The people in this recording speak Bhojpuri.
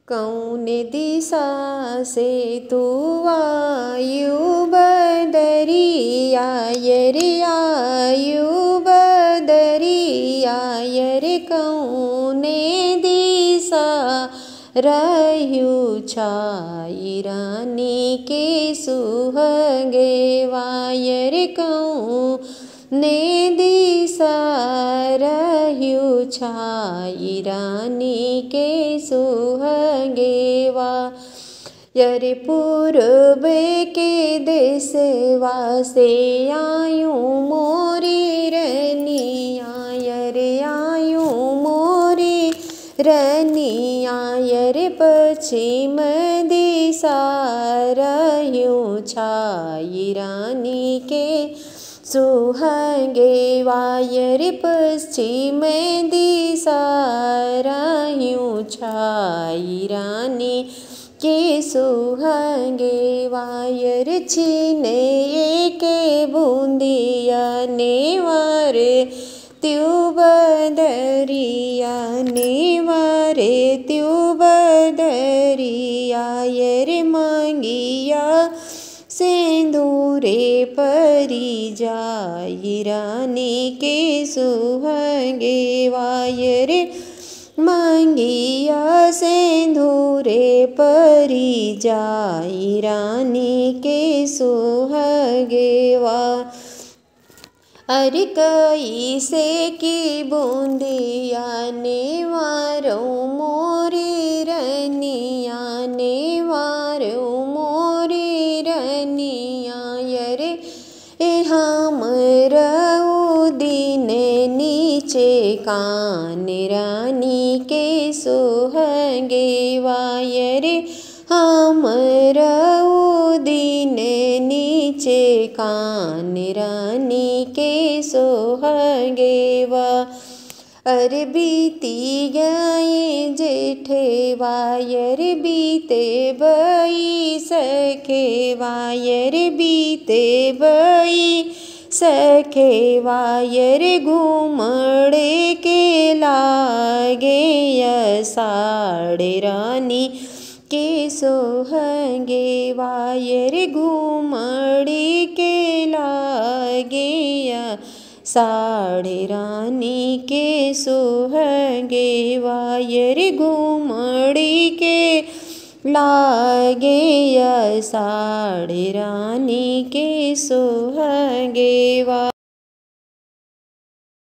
कौन दिशा से तू आयु बदरिया रे आयु बदरिया रे कौने दिशा रहु छाई रानी के सुहगे वायर कहूँ ने दिशा रहु छाई रानी के सुहगेवा यरे पूर्व के देशवा से आयूँ मोरी रनिया यरे आयूँ मोरी रनिया यरे पश्चिम दिशा रहूँ छाई रानी के सुहगे वायर पश्चिम दिशा रहूँ छाई रानी के सुहगे वायर छीने के बूंदिया नेवार त्यू बदरिया नेवारे त्यू बदरिया यर मांगिया सिंदूरे परी जाई रानी के सुहगे वायर मांगिया सिंदूरे परी जाई रानी के सुहगे वा अरे कई से की बूंदिया ने वारो मोरी रनिया ने वारो मोरी रनिया यरे हम रहू दिन नीचे कान रानी के सोहगे वायरे हम रहू दिन नीचे कान रानी के सोहगे वा अरे बीती गए जेठे वायर बीते बई सखे वायर बीते बई सखे वायर घूमड़े के लागे साड़े रानी के सोहगे वायर घूमड़े के लागे साड़े रानी के सोहगे वायर घूमड़ी के लागे साड़े रानी के सोहगे वा